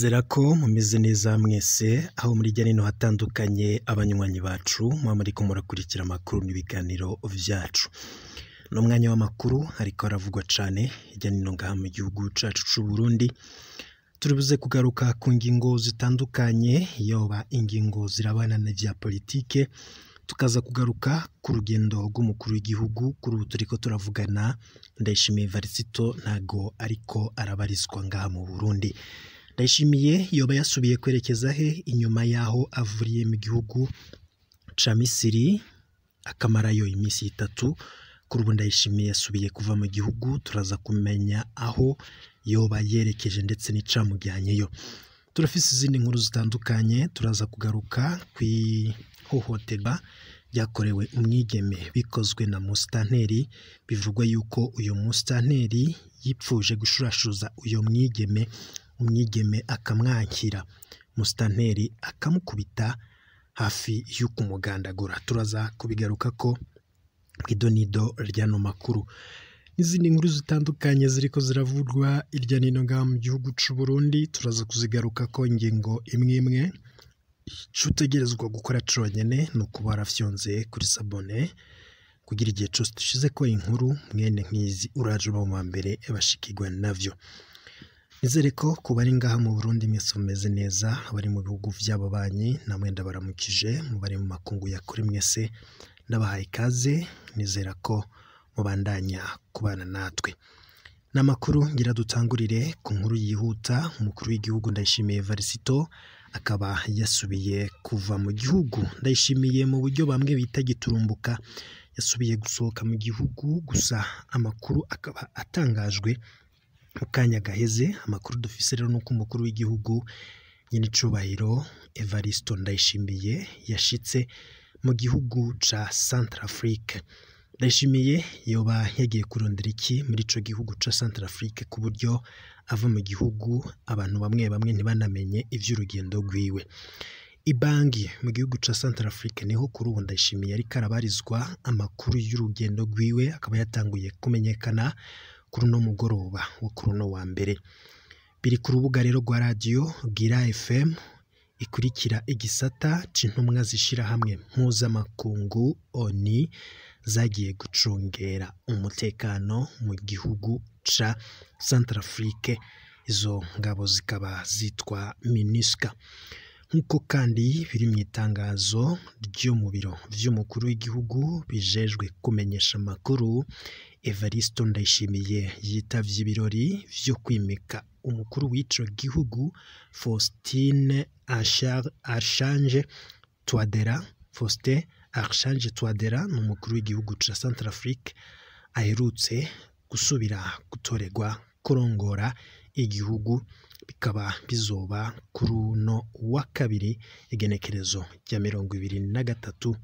Nizera ko mumeze neza mwese aho muri hirya no hino hatandukanye abanywanyi bacu muba muriko murakurikira amakuru n'ibiganiro vyacu. Ni umwanya w'amakuru ariko haravugwa cane hirya no hino ngaha mu gihugu cacu c'Uburundi, turibuze kugaruka ku ngingo zitandukanye yoba ingingo zirabana n'ivya politike, tukaza kugaruka ku rugendo rw'umukuru w'igihugu kuri ubu turiko turavugana Ndayishimiye Varisito ntago ariko arabarizwa ngaha mu Burundi. Ndayishimiye yoba yasubiye kwerekeza he inyuma yaho avuriye mu gihugu ca Misiri akamarayo imisi itatu, kuri ubu Ndayishimiye yasubiye kuva mu gihugu turaza kumenya aho yoba yerekeje ndetse n'icamujyanyeyo. Turafise izindi nkuru zitandukanye turaza kugaruka kw'ihohoterwa ryakorewe umwigeme bikozwe na musitanteri, bivugwa yuko uyo musitanteri yipfuje gushurashuza uyo mwigeme, umwigeme akamwakira, musitanteri akamukubita hafi yo kumugandagura. Turaza kubigarukako kw'idonido ry'ano makuru. N'izindi nkuru zitandukanye ziriko ziravugwa hirya no hino ngaha mu gihugu c'Uburundi, turaza kuzigarukako ingingo imwe imwe. Ico utegerezwa gukora conyene ni ukuba warafyonze kuri sabone kugira igihe cose dushizeko inkuru mwene nk'izi uraje uba mu bambere bashikirwa navyo. Nizere ko ku bari ngaha mu Burundi mwese mumeze neza, abari mu bihugu vy'ababanyi namwe ndabaramukije, mu bari mu makungu ya kure mwese ndabahaye ikaze, nizera ko mubandanya kubana natwe. Ni amakuru ngira dutangurire ku nkuru yihuta, umukuru w'igihugu Ndayishimiye Varisito akaba yasubiye kuva mu gihugu. Ndayishimiye mu buryo bamwe bita giturumbuka, yasubiye gusohoka mu gihugu gusa amakuru akaba atangajwe mu kanya gaheze, amakuru dufise rero nuko umukuru w'igihugu nyen'icubahiro Evariste Ndayishimiye yashitse mu gihugu ca Centrafrique. Ndayishimiye yoba yagiye kurondera iki muri ico gihugu ca Centrafrique ku buryo ava mu gihugu abantu bamwe bamwe ntibanamenye ivy'urugendo rwiwe. Ibangi mu gihugu ca Centrafrique niho kuri ubu Ndayishimiye ariko arabarizwa, amakuru y'urugendo rwiwe akaba yatanguye kumenyekana kuri uno mugoroba wo kuri uno wa mbere. Biri ku rubuga rero rwa radiyo Bwira FM ikurikira igisata c'intumwa z'ishirahamwe mpuzamakungu ONU zagiye gucungera umutekano mu gihugu ca Centrafrique, izo ngabo zikaba zitwa MINUSCA. Nk'uko kandi biri mw'itangazo ryo mu biro vy'umukuru w'igihugu bijejwe kumenyesha amakuru, Evariste Ndayishimiye yitavye ibirori vyo kwimika umukuru w'ico gihugu Faustin Archange Touadera. Faustin Archange Touadera ni umukuru w'igihugu ca Centrafrique aherutse gusubira gutorerwa kurongora igihugu, bikaba bizoba kuri uno wa kabiri igenekerezo rya mirongo ibiri na gatatu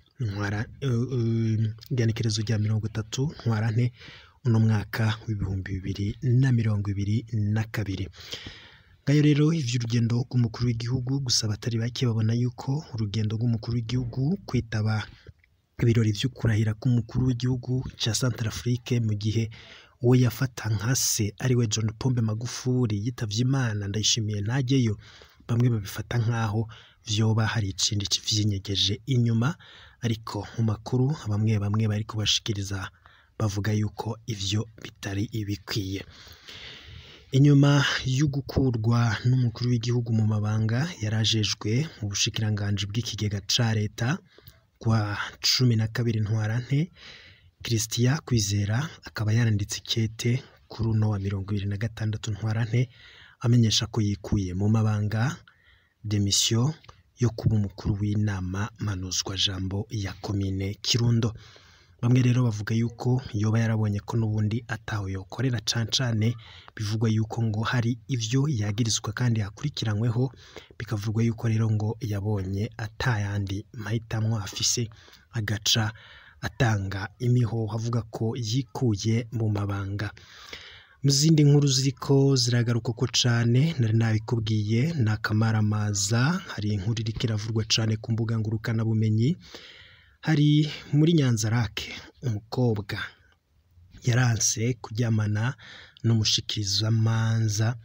igenekerezo rya mirongo itatu ntwarante uno mwaka w'ibihumbi bibiri na mirongo ibiri na kabiri. Ngayo rero ivy'urugendo rw'umukuru w'igihugu gusa abatari bake babona yuko urugendo rw'umukuru w'igihugu kwitaba ibirori vyo kurahira k'umukuru w'igihugu ca Centrafrique mu gihe uwo yafata nka se ariwe John Pombe Magufuli yitavye Imana Ndayishimiye ntajyeyo, bamwe babifata nk'aho vyoba hari ikindi kivyinyegeje inyuma, ariko mu makuru bamwe bamwe bariko bashikiriza bavuga yuko ivyo bitari ibikwiye. Inyuma yo gukurwa n'umukuru w'igihugu mu mabanga yari ajejwe mu bushikiranganji bw'ikigega ca leta kwa cumi na kabiri ntwarante, Christian Kwizera akaba yaranditse ikete kuri uno wa mirongo ibiri na gatandatu ntwarante, amenyesha ko yikuye mu mabanga demission yo kuba umukuru w'inama mpanuzwajambo ya komine Kirundo. Bamwe rero bavuga yuko yoba yarabonye ko n'ubundi ataho yokorera cane cane, bivugwa yuko ngo hari ivyo yagirizwa kandi akurikiranyweho, bikavugwa yuko rero ngo yabonye ata yandi mahitamwo afise, agaca atanga imihoho avuga ko yikuye mu mabanga. Mu zindi nkuru ziriko ziragarukako cane nari nabikubwiye ni akamaramaza, hari inkuru iriko iravugwa cane ku mbuga ngurukanabumenyi, hari muri Nyanzarake umukobwa yaranse kuryamana n'umushikirizamanza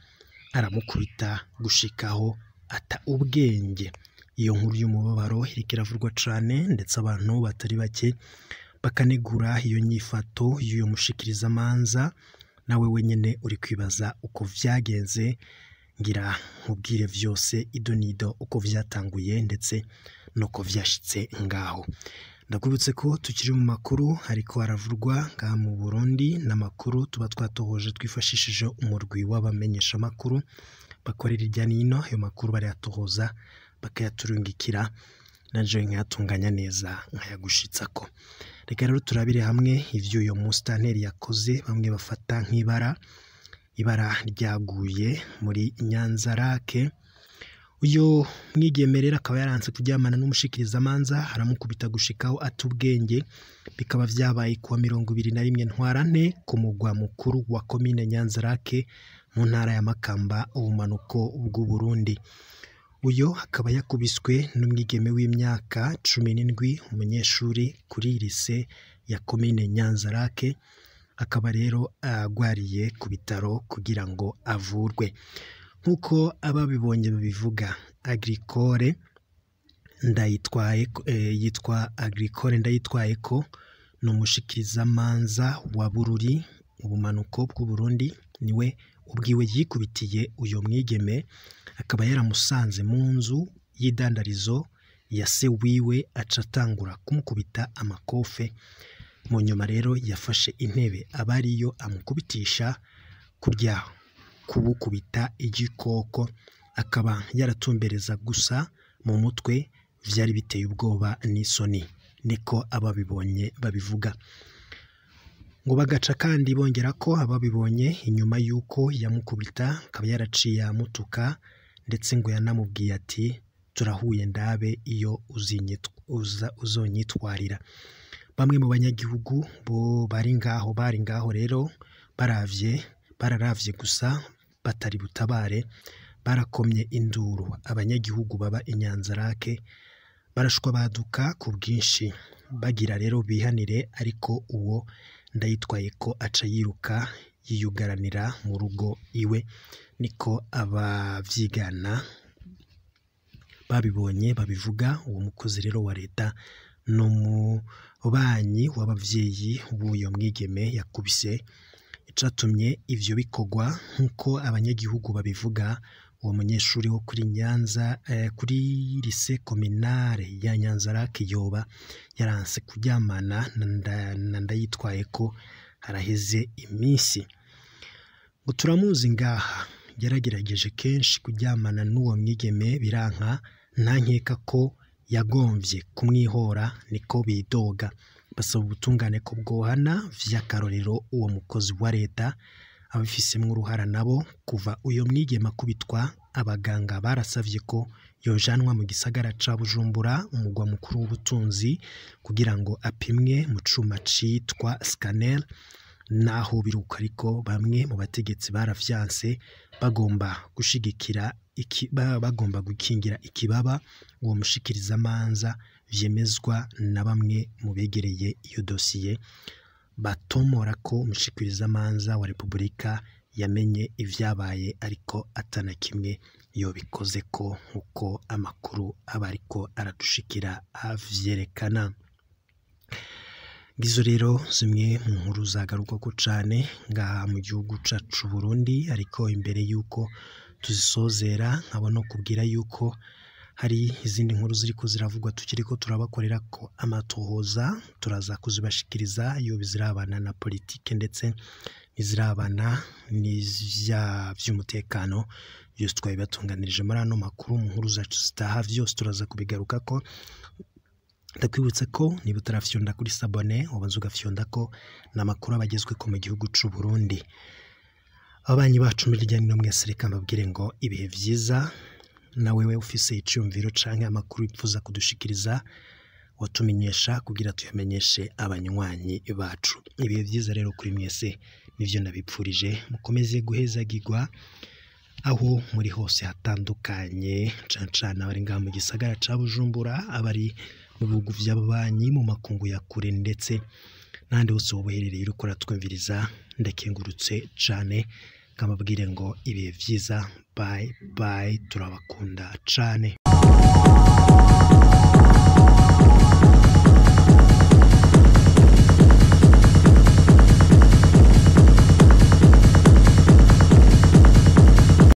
aramukubita gushikaho ata ubwenge iyo nkuru y'umubabaro iriko iravurwa cane ndetse abantu batari bake bakanegura iyo nyifato y'uyo mushikirizamanza nawe wenyene uri kwibaza uko vyagenze ngira nkubwire vyose ido nido uko vyatanguye ndetse nuko vyashitse ngaho ndakwibutse ko tukiri mu makuru ariko haravurwa ngaha mu Burundi n'amakuru tuba twatohoje twifashishije umurwi w'abamenyeshamakuru bakorera irya nino ayo makuru barayatohoza bakayaturungikira naje nkayatunganya neza nkayagushitsako reka rero turabire hamwe ivyo uyo musitanteri yakoze bamwe bafata nk'ibara ibara ryaguye muri Nyanzarake uyu mwigeme rero akaba yaranse kuryamana n'umushikirizamanza aramukubita gushikaho ata ubwenge bikaba vyabaye kuwa mirongo ibiri na rimwe ntwarante ku mugwa mukuru wa komine Nyanzarake mu ntara ya Makamba ubumanuko bw'u Burundi uyo akaba yakubiswe n'umwigeme w'imyaka cumi n'indwi umunyeshuri kuri lise ya komine Nyanzarake akaba rero agwariye ku bitaro kugira ngo avurwe nk'uko ababibonye babivuga agricole ndayitwaye eh, yitwa agricole ndayitwaye ko ni umushikirizamanza wa bururi ubumanuko bw'u Burundi niwe ubwiwe yikubitiye uyo mwigeme akaba yaramusanze mu nzu y'idandarizo ya se wiwe aca atangura kumukubita amakofe mu nyuma rero yafashe intebe aba ariyo amukubitisha kurya kubukubita igikoko akaba yaratumbereza gusa mu mutwe vyari biteye ubwoba n'isoni niko ababibonye babivuga ngo bagaca kandi bongera ko ababibonye inyuma y'uko yamukubita akaba yaraciye amutuka ndetse ngo yanamubwiye ati turahuye ndabe iyo uzinyitw- uza- uzonyitwarira bamwe mu banyagihugu bo bari ngaho bari ngaho rero baravye bararavye gusa batari butabare barakomye induru abanyagihugu baba inyanzarake barashwa baduka ku bwinshi bagira rero bihanire ariko uwo ndayitwaye ko aca yiruka yiyugaranira mu rugo iwe niko abavyigana babibonye babivuga uwo mukozi rero wa leta ni umubanyi w'abavyeyi b'uyo mwigeme yakubise icatumye ivyo bikorwa nk'uko abanyagihugu babivuga uwo munyeshuri wo kuri Nyanza eh, kuri lise kominare ya Nyanzarake yoba yaranse kuryamana na nda- na ndayitwaye ko haraheze iminsi ngo turamuzi ngaha yaragerageje kenshi kuryamana n'uwo mwigeme biranka ntankeka ko yagomvye kumwihora niko bidoga basaba ubutungane ko bwohana vy'akarorero uwo mukozi wa leta abafisemwo uruhara nabo kuva uyo mwigeme akubitwa abaganga barasavye ko yojanwa mu gisagara ca Bujumbura umugwa mukuru w'ubutunzi kugira ngo apimwe mu cuma citwa scanner naho biruka ariko bamwe mu bategetsi baravyanse bagomba gushigikira iki, ba- bagomba gukingira ikibaba uwo mushikirizamanza vyemezwa na bamwe mu begereye iyo dosiye batomora ko umushikirizamanza wa Repubulika yamenye ivyabaye ariko atana kimwe yobikoze ko nk'uko amakuru aba ariko aradushikira avyerekana ngizo rero zimwe mu nkuru zagarukako cane ngaha mu gihugu cacu c'u Burundi ariko imbere yuko tuzisozera nkaba no kubwira yuko hari izindi nkuru ziriko ziravugwa tukiriko turabakorera ko amatohoza turaza kuzibashikiriza iyo bizirabana na politike ndetse n'izirabana n'ivya vy'umutekano byose twabibatunganirije muri ano makuru mu nkuru zacu zitaha vyose turaza kubigarukako ndakwibutsa ko niba utarafyonda kuri sabone ubanza ugafyonda ko ni amakuru aba agezweko mu gihugu c'u Burundi ababanyi bacu muri irya nino mwese reka mbabwire ngo ibihe vyiza na wewe ufise iciyumviro canke amakuru wipfuza kudushikiriza watumenyesha kugira tuyamenyeshe abanywanyi bacu ibihe vyiza rero kuri mwese nivyo nabipfurije mukomeze guhezagirwa aho muri hose hatandukanye cane cane abari ngaha mu gisagara ca Bujumbura abari mu bihugu vy'ababanyi mu makungu ya kure ndetse n'ahandi hose woba uherereye uriko uratwumviriza ndakengurutse cane kamabwire ngo ibihe byiza bayi bayi turabakunda cane